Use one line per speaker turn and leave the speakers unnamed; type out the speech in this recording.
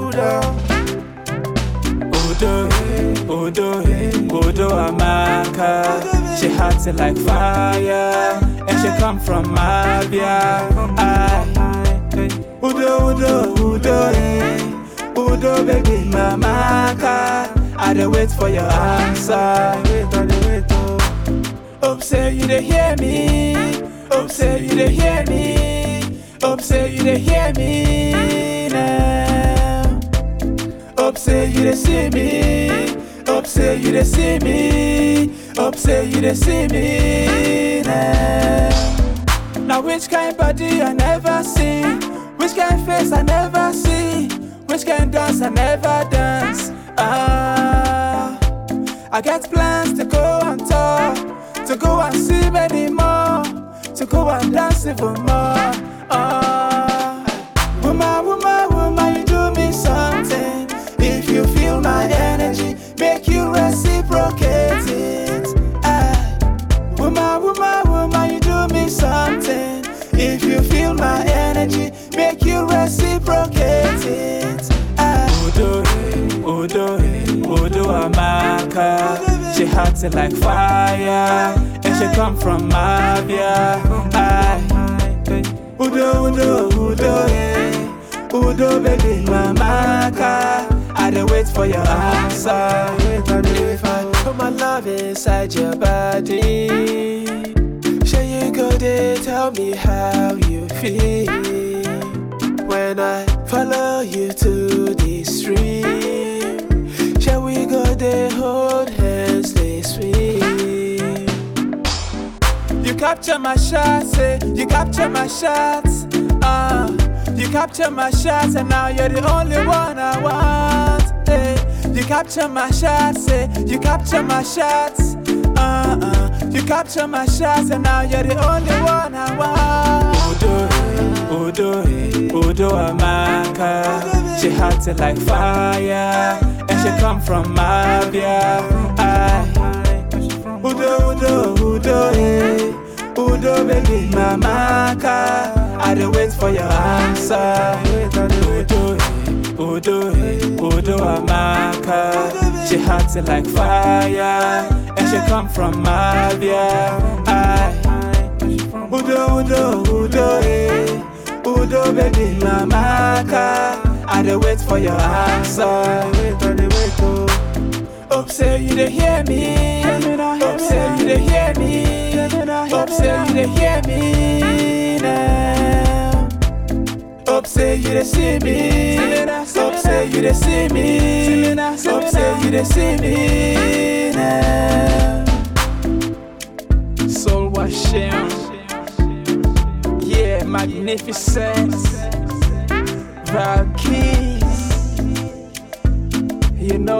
Udo.
Udo, Udo, Udo Amaka. She hot it like fire, and she come from Mabia. I, Udo, Udo, Udo, eh. Udo, baby, Mamaka. I dey wait for your answer.
Wait, I dey wait, oh.
Hope say you dey hear me. Hope say you dey hear me. Hope say you dey hear me now. Hope say you dey see me. Hope say you dey see me. Hope say you dey see me now. Now which kind body I never see? Which kind face I never see? Which kind dance I never dance? Ah, I got plans to go and talk, to go and see many more, to go and dance even more. Ah, woman, woman, woman, you do me something. If you feel my energy, make you reciprocate it. Ah, woman, woman, woman, you do me something. If you feel my energy, make you reciprocate it. Ah, Udo, Udo, Udo Amaka. She hot it like fire, and she come from Mabia. Aye. Udo, Udo, Udo, eh. Udo, baby, Mamaka. I dey wait for your answer.
Wait, I dey wait,
If I
oh.
put my love inside your body, sure you go there, tell me how you feel. When I follow you to the stream, shall we go there, hold hands, they swim? You capture my shots, say you capture my shots. Uh, you capture my shots, and now you're the only one I want. Hey, you capture my shots, say you capture my shots. Uh, uh, you capture my shots, and now you're the only one I want. Udo, Udo, Udo Amaka. She hot it like fire, and she come from Mabia. Aye. Udo, Udo, Udo, eh. Udo, baby, mamaka. I dey wait for your answer.
Wait, I dey wait.
Udo, eh. Udo, eh. Udo, amaka. She hot it like fire, and she come from Mabia. Aye. Udo, Udo, Udo, eh. Udo, baby, mamaka. I dey wait for your answer.
Wait, I dey wait, oh.
Hope say you dey hear me. Hope say you dey hear me. Hope say you dey hear me now. Hope say you dey see me. Hope say you dey see me. Hope say you dey see me now. Soul washing. Yeah, magnificent. Valkyries. You know